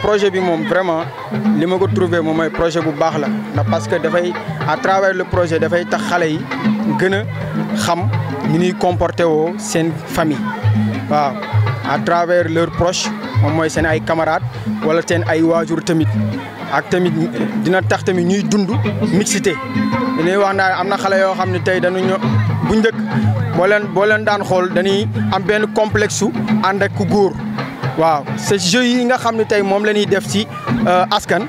projet bi moom vraiment li ma ko trouvé moom mooy projet bu baax la ndax parce que dafay à travers le projet dafay tax xale yi gën a xam ni ñuy comporté woo seen famille waaw à travers leurs proches moom mooy seen ay camarades wala seen ay waajur tamit ak tamit dina tax tamit ñuy dund mixité dañuy wax naa am na xale yoo xam ne tey dañu ño bu njëkk boo leen boo leen daan xool dañuy am benn complexe su ànd ak ku góor waaw ces jeux yi nga xam ne tey moom la ñuy def ci askan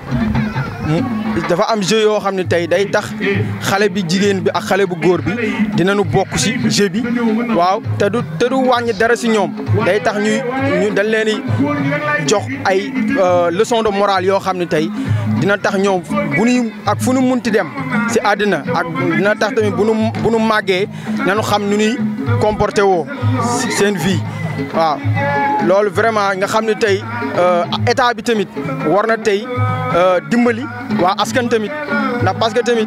dafa am jeu yoo xam ne tey day tax xale bi jigéen bi ak xale bu góor bi dinañu bokk ci jeu bi waaw te du te du wàññi dara ci ñoom day tax ñuy ñu dañ leen di jox ay leçon de morale yoo xam ne tey dina tax ñoom bu ñu ak fu nu munti dem ci àddina ak dina tax tamit bu nu bu nu màggee nañu xam nu ñuy comporté woo seen vie waaw loolu vraiment nga xam ne tey état bi tamit war na tey dimbali waa askan tamit ndax parce que tamit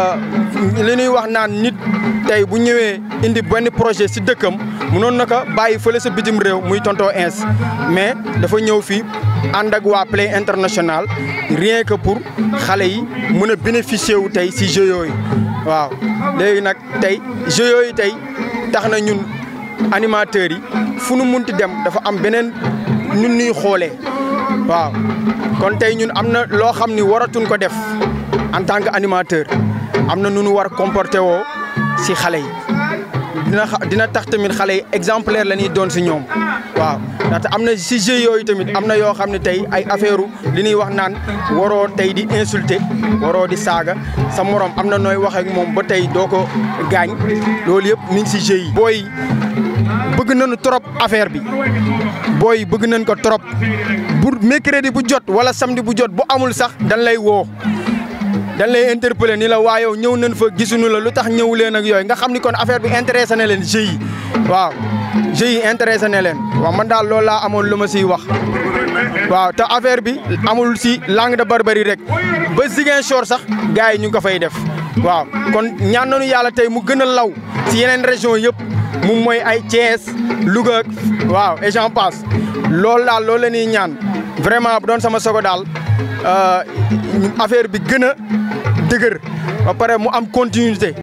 li ñuy wax naan nit tey bu ñëwee indi benn projet ci dëkkam mënoon na ko bàyyi fële sa bitim réew muy tonton ins mais dafa ñëw fii ànd ak waa Play International rien que pour xale yi mën a bénéficier wu tey ci jeux yooyu waaw léegi nag tey jeux yooyu tey tax na ñun animateurs yi fu nu munti dem dafa am beneen ñun ñuy xoolee waaw kon tey ñun am na loo xam ni waratuñ ko def en tant que animateur am na nu nu war comporté woo ci xale yi dina dina tax tamit xale yi exemplaire la ñuy doon ci ñoom waaw ndaxte am na ci jeux yooyu tamit am na yoo xam ne tey ay affaire li ñuy wax naan waroo tey di insulter waroo di saaga sa morom am na nooy wax ak moom ba tey doo ko gaañ loolu yëpp mi ngi ci jeux yi. booy bëgg nañu trop affaire bi booy bëgg nañ ko trop bu mercredi bu jot wala samedi bu jot bu amul sax dañ lay woo. dañ lay interpeller ni la waa yow ñëw nañ fa gisuñu la lu tax ñëw leen ak yooyu nga xam ni kon affaire bi intéressé na leen jeux yi waaw jeux yi intéressé na leen waaw man daal loolu laa amoon lu ma siy wax waaw te affaire bi amul si langue de barbarie rek ba Ziguinchor sax gars yi ñu ngi ko fay def waaw kon ñaan nañu yàlla tey mu gën a law si yeneen région yëpp moom mooy ay Thiès Louga waaw et j'en passe loolu daal loolu la ñuy ñaan vraiment bu doon sama sogo daal affaire bi gën a dëgër ba pare mu am continuité